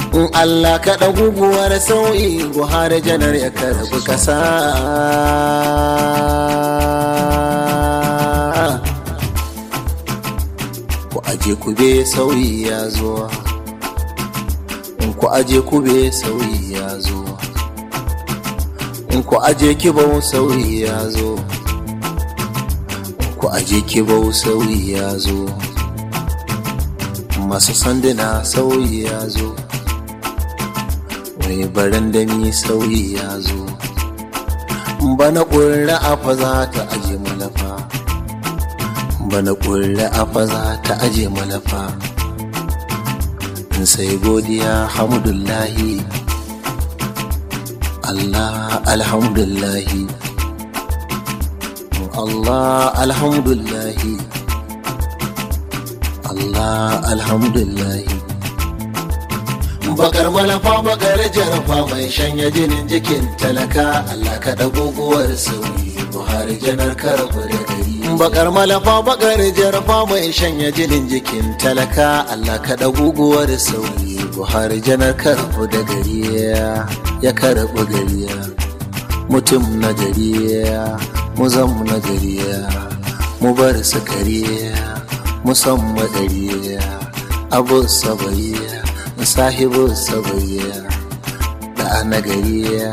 in Allah kaɗa guguwar sauyi buhari janar ya karbi ƙasa ku aje ku be sauyi ya zo in ku aje ku be sauyi ya zo in ku aje kibau sauyi ya zo ku aje kibau sauyi ya zo masu sanduna sauyi ya zo mai barandami sauyi ya zo bana ƙurra afa za ta aje malafa bana ƙurra afa za ta aje malafa sai godiya hamdullahi Allah alhamdullahi Allah alhamdullahi Allah alhamdulillahi bakar malafa bakar jarafa mai shanya jinin jikin talaka Allah ka guguwar sauyi buhari janar karabu da gari bakar malafa bakar jarafa mai shanya jinin jikin talaka Allah ka guguwar sauyi buhari janar karabu da gari ya karabu gari mutum na gari mu zam na gari mu bar su kariya musamman ɗariya abu sabaiya sahibu sabaiya da nagariya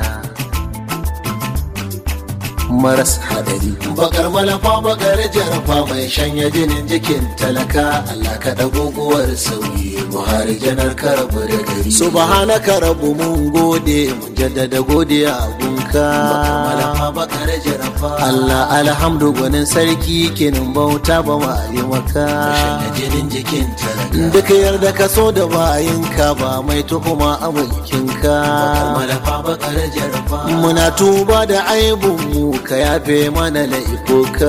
maras hadari bakar malafa bakar jarafa mai shanya jinin jikin talaka Allah ka guguwar sauyi buhari janar karabu da gari subhanaka rabu mun gode mun jaddada godiya gunka bakar malafa bakar jarafa Allah alhamdu gwanin sarki kinin bauta ba ma maka shanya jinin jikin talaka duka yarda ka so da bayinka ba mai tuhuma a mulkinka bakar malafa bakar jarafa muna tuba da aibun mu ka yafe mana laifuka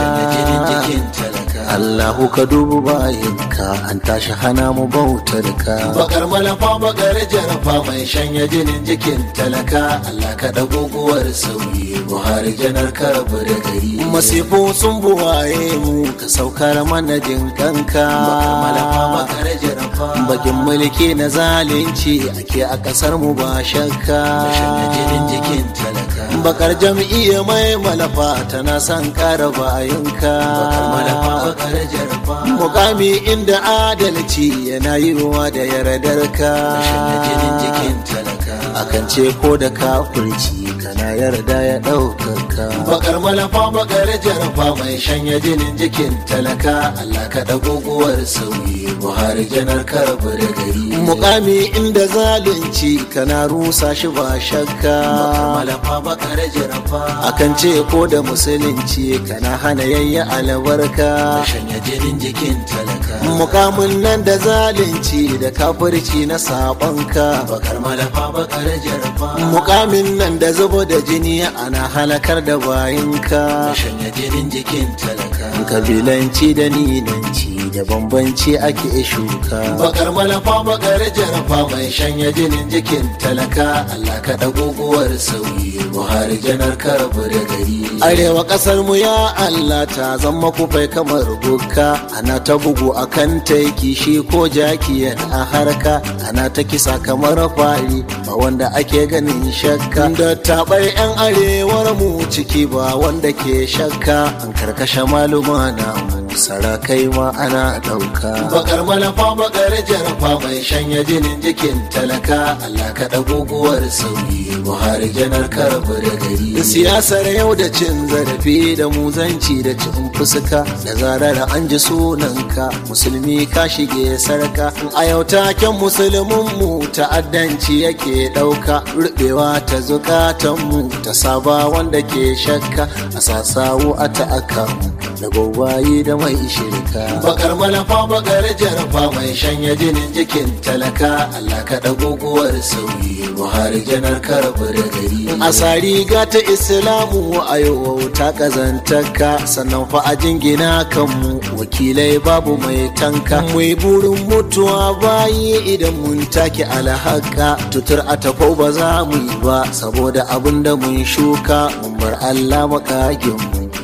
Allahu ka dubu bayinka an tashi hana mu bautar ka bakar malafa bakar jarafa mai shanya jinin jikin talaka Allah ka da guguwar sauyi buhari janar karabu da gari masifu sun buwaye mu ka saukar mana jin kanka bakar malafa bakar jarafa bakin mulki na zalunci ake a kasar mu ba shakka shanya jinin jikin talaka bakar jam'iyya mai malafa tana son kara bayinka bakar malafa bakar jarafa mukami inda adalci yana yi ruwa da yardarka jinin jikin talaka akan ce ko da kafirci kana yarda ya ɗaukaka bakar malafa bakar jarafa mai shanya jinin jikin talaka Allah ka guguwar sauyi buhari janar karabu da gari mukami inda zalunci kana rusa shi ba shakka bakar malafa bakar jarafa akan ce ko da musulunci kana hana yayya albarka shanya jinin jikin talaka mukamin nan da zalunci da kafirci na sabonka bakar malafa bakar jarafa mukamin nan da zubo da jini ana halakar da bayinka shanya jinin jikin talaka kabilanci da ninanci da bambanci ake shuka bakar malafa bakar jarafa mai shanya jinin jikin talaka Allah ka guguwar sauyi buhari janar karabu da gari arewa kasar mu ya Allah ta zama kufai kamar bukka ana ta bugu akan taiki shi ko jaki yana harka ana ta kisa kamar fari ba wanda ake ganin shakka da tabai yan arewar mu ciki ba wanda ke shakka an karkashe maluma na mu sarakai ma ana ɗauka. Bakar malafa bakar jarafa mai shanya jinin jikin talaka Allah ka guguwar sauyi Buhari janar karabu da gari. Siyasar yau da cin zarafi da muzanci da cin fuska da zarar an ji sunanka musulmi ka shige sarka. A yau taken musulmin mu ta'addanci yake ɗauka rubewa ta zukatan mu ta saba wanda ke shakka a sasawo a ta'aka da gwagwaye da mai shirka. Bakar malafa bakar jarafa mai shanya jinin jikin talaka Allah ka guguwar sauyi Buhari janar karabu da gari. A riga ta Islamu a yau ta kazantaka sannan fa a jingina kanmu wakilai babu mai tanka. Mai burin mutuwa bayi idan mun take alhaka tutur a tafau ba za mu yi ba saboda abin da mun shuka mun bar Allah makaginmu.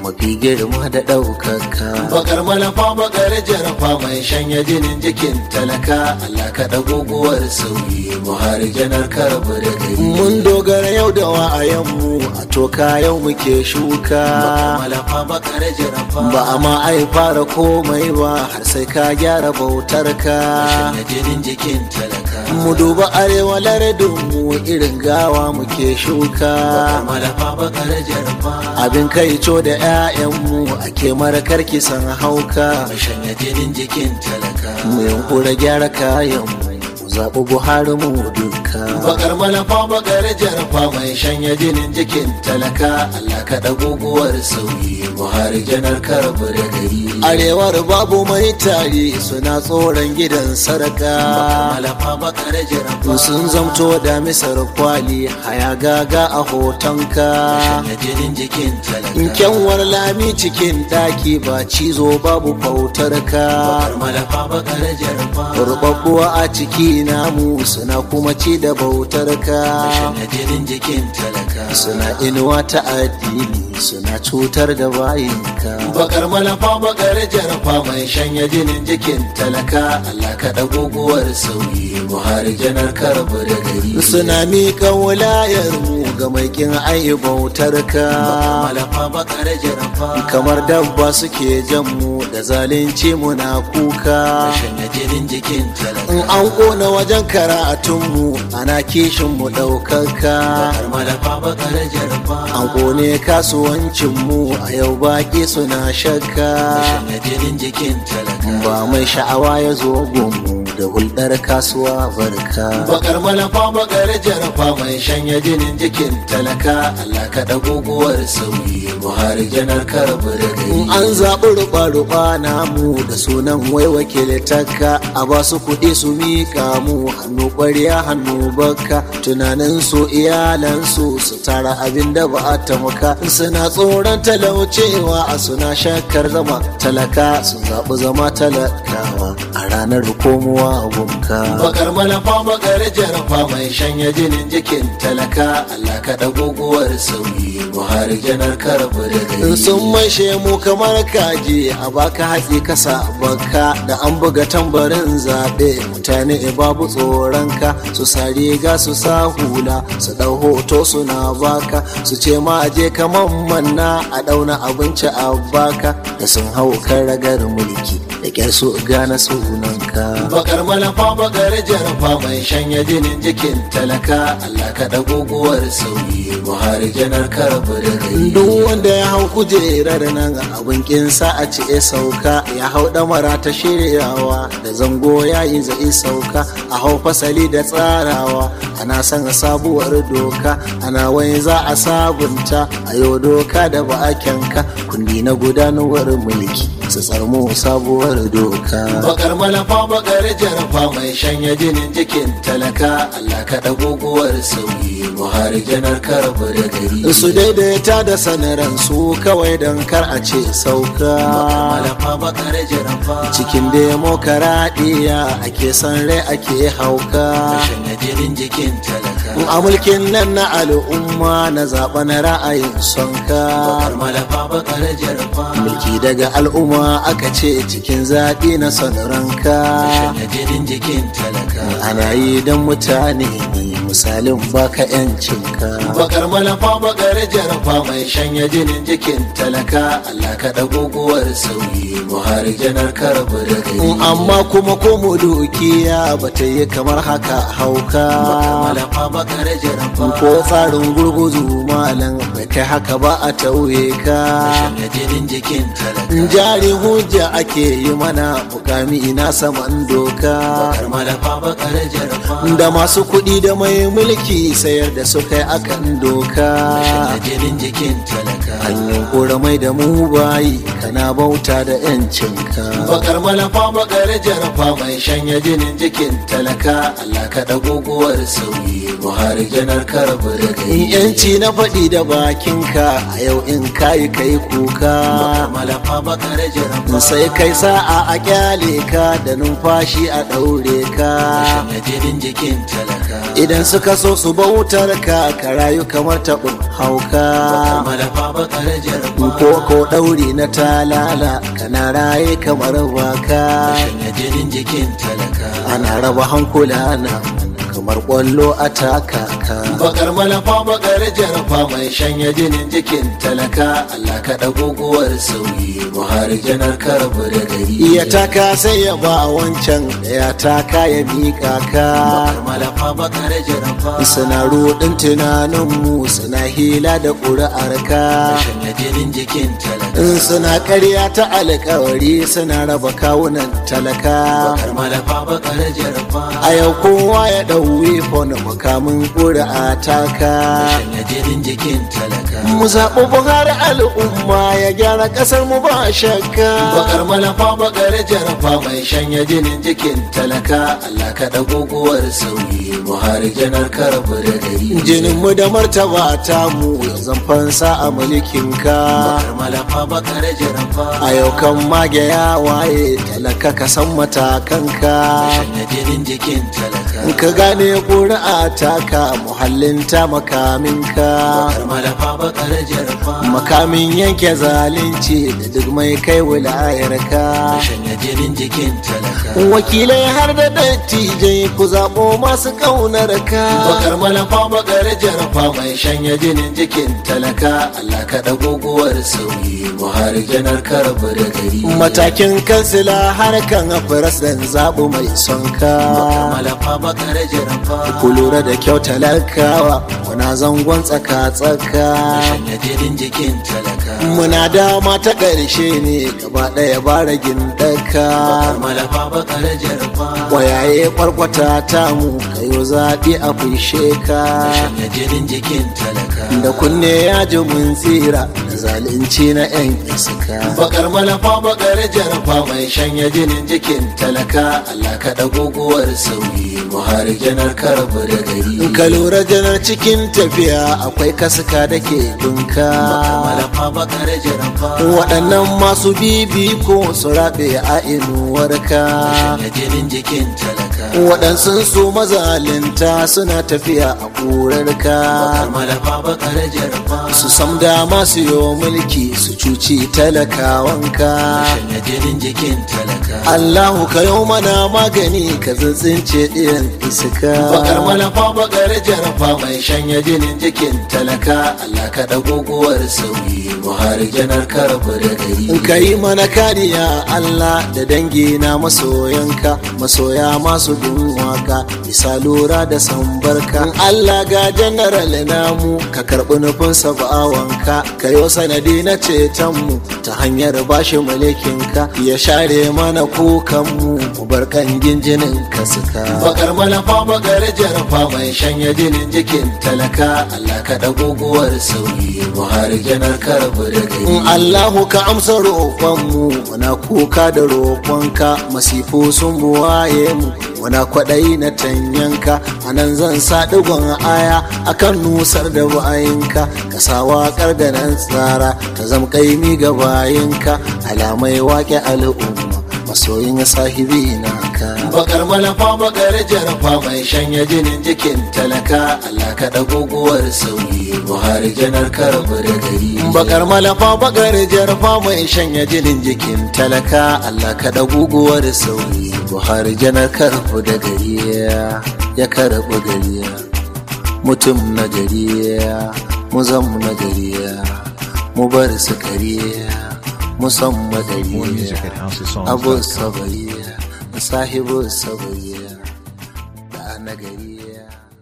mafi girma da ɗaukaka bakar malafa bakar jarafa mai shanya jinin jikin talaka Allah ka guguwar sauyi buhari janar karbu da gari mun dogara yau da wa'ayenmu a toka yau muke shuka malafa bakar jarafa ba a ma ai fara komai ba har sai ka gyara bautar ka shanya jinin jikin talaka mu duba arewa lardin mu irin gawa muke shuka malafa bakar jarafa abin kai co da 'ya'yanmu ake marakar kisan hauka shanya jinin jikin talaka mu yankura gyara kayanmu zaɓi buhari mu duka bakar malafa bakar jarfa mai shanya jinin jikin talaka allah ka guguwar sauyi buhari janar karbu da gari arewar babu mai tari suna tsoron gidan sarka malafa bakar jarfa sun zamto da misar kwali haya gaga a hotonka shanya jinin jikin talaka kyanwar lami cikin daki ba cizo babu fautar ka bakar malafa bakar jarfa rubabbuwa a ciki namu suna kuma ci da bautar ka jinin jikin talaka suna inuwa ta addini suna cutar da bayinka bakar malafa bakar jarfa mai shanya jinin jikin talaka Allah ka guguwar sauyi buhari janar karbu da gari suna miƙa wulayar mu ga mai kin ayi bautar ka malafa bakar jarfa kamar dabba suke jan mu da zalunci muna kuka shanya jinin jikin talaka in an kona wajen karatunmu ana kishin mu ɗaukaka an kone kasuwancinmu a yau baki suna shakka ba mai sha'awa ya zo gunmu da hulɗar kasuwa barka bakar malafa bakar jarfa mai shanya jinin jikin talaka Allah ka guguwar sauyi buhari janar karbu da gari an zaɓi ruɓa-ruɓa namu da sunan wai wakiltaka a ba su kuɗi su miƙa mu hannu ƙwarya hannu baka tunanin su iyalansu su tara abin da ba a tamuka suna tsoron talaucewa a suna shakkar zama talaka sun zaɓi zama talakawa a ranar komowa gunka bakar malafa bakar jarfa mai shanya jinin jikin talaka Allah ka guguwar sauyi buhari janar karbu da gari sun maishe mu kamar kaji a baka hatsi kasa baka da an buga tambarin zaɓe mutane babu tsoronka su sa riga su sa hula su ɗau hoto suna baka su ce ma je kaman manna a ɗauna abinci a baka da sun hau kan ragar mulki da kyar su gane sunanka bakar malafa bakar jarfa mai shanya jinin jikin talaka Allah ka guguwar sauyi buhari janar karbu da gari duk wanda ya hau kujerar nan abin kinsa a ce sauka ya hau damara ta shiryawa da zango ya yi zai sauka a hau fasali da tsarawa ana son sabuwar doka ana wani za a sabunta a yau doka da ba a kyanka kundi na gudanarwar mulki su tsarmo sabuwar doka bakar malafa bakar jarfa mai shanya jinin jikin talaka Allah ka guguwar sauyi buhari janar karbu da gari su daidaita da sanaran su kawai don kar a ce sauka malafa bakar jarfa cikin demokaradiyya ake san rai ake hauka shanya jinin jikin talaka a mulkin nan na al'umma na zaɓa na ra'ayin sonka bakar malafa bakar jarfa mulki daga al'umma aka ce cikin zaɓi na son ranka jinin jikin talaka ana yi don mutane ne misalin baka yancinka bakar malafa bakar jarfa mai shanya jinin jikin talaka Allah ka guguwar sauyi buhari janar karbu da gari amma kuma ko mu dukiya ba ta yi kamar haka hauka malafa bakar jarfa ko tsarin gurguzu malam bai kai haka ba a tauye ka shanya jinin jikin talaka jari hujja ake yi mana mukami ina saman doka bakar malafa bakar jarfa da masu kuɗi da mai mulki sayar da su kai akan doka jinin jikin talaka hanyar kora mai da mu bayi kana bauta da yancinka bakar malafa bakar jarfa mai shanya jinin jikin talaka Allah ka guguwar sauyi buhari janar karbu da gari yanci na faɗi da bakinka a yau in kayi kai kuka malafa bakar jarfa sai kai sa'a a kyale ka da numfashi a ɗaure ka shanya jinin jikin talaka idan suka so su bautar ka ka rayu kamar taɓin hauka bakar jarfa ko ko ɗauri na talala kana raye kamar baka shanya jinin jikin talaka ana raba hankula na kamar kwallo a takaka bakar malafa bakar jarfa mai shanya jinin jikin talaka Allah ka guguwar sauyi Buhari janar karbu da gari iya taka sai ya ba wancan da ya taka ya miƙa ka bakar malafa bakar jarfa suna rudin tunaninmu suna hila da ƙuri'ar ka shanya jinin jikin talaka in suna ƙarya ta alkawari suna raba kawunan talaka bakar malafa bakar jarfa a yau kowa ya ɗau wifon makamin ƙuri'a taka shanya jinin jikin talaka mu zaɓi buhari al'umma ya gyara ƙasar mu ba shakka bakar malafa bakar jarfa mai shanya jinin jikin talaka Allah ka guguwar sauyi Buhari janar karbu da gari jinin mu da martaba ta mu zan fansa a mulkin ka bakar malafa bakar jarfa a yau kan mage ya waye talaka ka san matakan ka shanya jinin jikin talaka in ka gane ƙuri'a taka muhallin ta makamin ka bakar malafa bakar jarfa makamin yanke zalunci da duk mai kai wilayar ka shanya jinin jikin talaka wakilai har da dattijai ku zaɓo masu ƙaunar ka bakar malafa bakar jarfa mai shanya jinin jikin talaka Allah ka guguwar sauyi Buhari janar karbu da gari matakin kansila harkan firas zaɓu mai son ka bakar malafa bakar jarfa ku lura da kyau talakawa muna zangon tsaka-tsaka shanya jinin jikin talaka muna dama ta ƙarshe ne gaba ɗaya bara gindaka bakar malafa bakar jarfa wayaye kwarkwata ta mu kayo zaɓi a fushe ka shanya jinin jikin talaka da kunne ya ji mun tsira da zalunci na 'yan iska bakar malafa bakar jarfa mai shanya jinin jikin talaka Allah ka guguwar sauyi Buhari janar karbu da gari in ka lura janar cikin tafiya akwai kasuka da ke dunka bakar malafa bakar jarfa waɗannan masu bibi ko su raɓe a inuwarka shanya jinin jikin talaka waɗansu su mazalinta suna tafiya a ƙurarka bakar malafa bakar jarfa su sam dama su yi mulki su cuci talakawanka shanya jinin jikin talaka Allahu ka yau mana magani ka tsintsince ɗiyan iska bakar malafa bakar jarfa mai shanya jinin jikin talaka Allah ka guguwar sauyi Buhari janar karbu da gari in ka yi mana kariya Allah da dangi na masoyanka masoya masu bin waka bisa lura da sambarka in Allah ga general namu ka karɓi nufin bawanka ka yi sanadi na cetonmu ta hanyar bashi mulkinka ya share mana kukanmu mu bar kangin jinin ka suka bakar malafa bakar jarfa mai shanya jinin jikin talaka Allah ka guguwar sauyi Buhari janar karbu da in gari Allahu ka amsa roƙonmu muna kuka da roƙonka masifu sun buwaye mu muna kwaɗayi na tanyanka a nan zan sa ɗigon aya akan nusar da bayinka ka sa waƙar da nan tsara ta zam ƙaimi ga bayinka alamai waƙe al'umma masoyin sahibi na ka bakar malafa bakar jarfa mai shanya jinin jikin talaka Allah ka guguwar sauyi Buhari janar karbu da gari bakar malafa bakar jarfa mai shanya jinin jikin talaka Allah ka da guguwar sauyi buhari janar karfu da gari ya karbu gari mutum na gari mu zamu na gari mu bar su kari mu san madari More music at abu housesongs.com. sabari sahibu sabari da nagari